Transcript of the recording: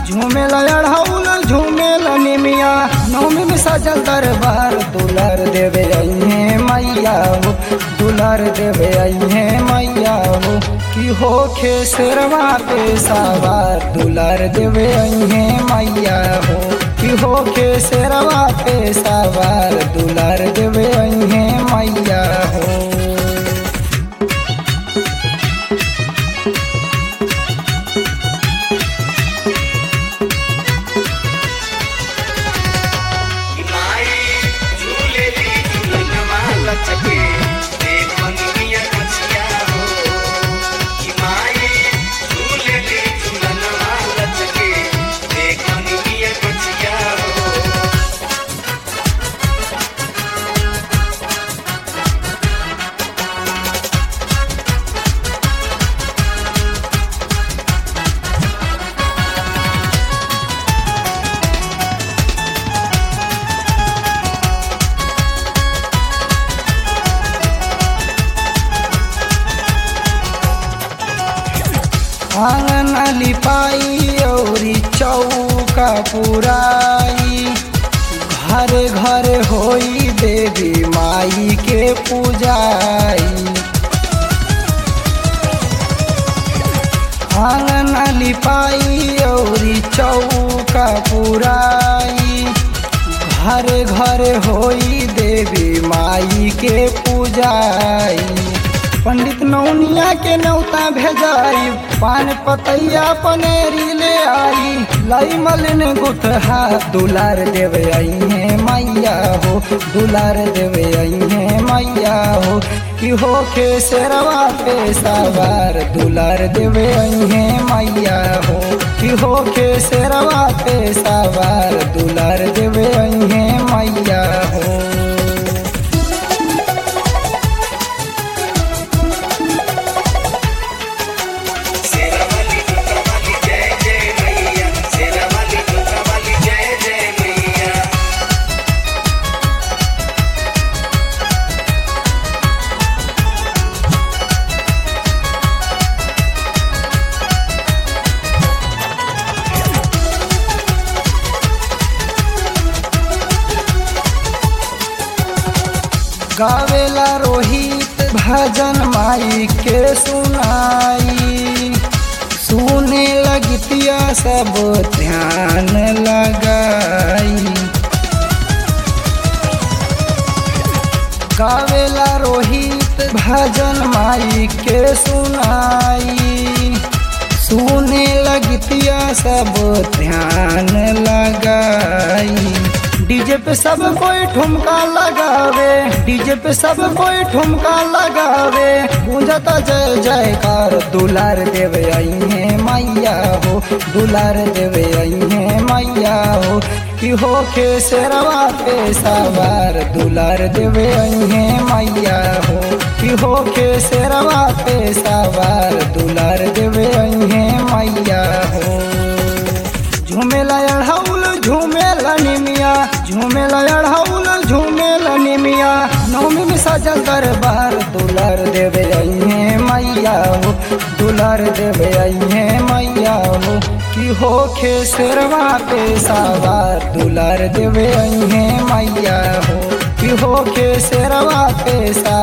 झूमेला अढ़ौल झूमेला निमिया नौमी में सजल दरबार दुलार देवे अइहे मैया हो दुलार देवे अइहे मैया हो कि हो खे शेरवा पे सवार दुलार देवे अइहे मैया हो कि हो खे शेरवा पे सवार दुलार देवे अइहे मैया हो माई झूले ली झूलनवा लचके देख मंगिया कचिया हो कि माई झूले ली झूलनवा लचके देख मंगिया कचिया हो आंगन लिपाई औरी चौका पुराई घर घर होई देवी माई के पूजाई आंगन लिपाई औरी चौका पुराई घर घर होई देवी माई के पूजाई पंडित नौनिया के नौता भेजाई पान पतैया पनेरी ले आई लाई मलिन गुठहा दुलार देवे आई है मैया हो दुलार देवे आई है मैया हो कि हो के शेरवा पे सवार दुलार देवे आई है मैया हो कि हो के शेरवा पे सवार दुलार देवे आई है मैया हो शेरावाली दुर्गावाली जय जय मैया शेरावाली दुर्गावाली जय जय मैया गावेला रोहित भजन माई के सुनाई सुने लगतिया सब ध्यान लगाई गावेला रोहित भजन माई के सुनाई सुने लगतिया सब ध्यान लगाई डीजे पे सब कोई ठुमका लगावे डीजे पे सब कोई ठुमका लगावे गूंजता जय जयकार दुलार देवे आई है मैया हो दुलार देवे आई है मैया हो कि हो के शेरवा पे सवार दुलार देवे आई है मैया हो कि हो के शेरवा पे सवार दुलार देवे आई है मैया हो झूमेला अढ़ौल झूमेला निमिया झूमेला अढ़ौल झूमेला निमिया नौमी में सजल दरबार दुलार देवे आई है मैया हो दुलार देवे आई है मैया हो कि हो खे शेरवा पे सवार दुलार देवे आई है मैया हो कि हो खे शेरवा पे सवार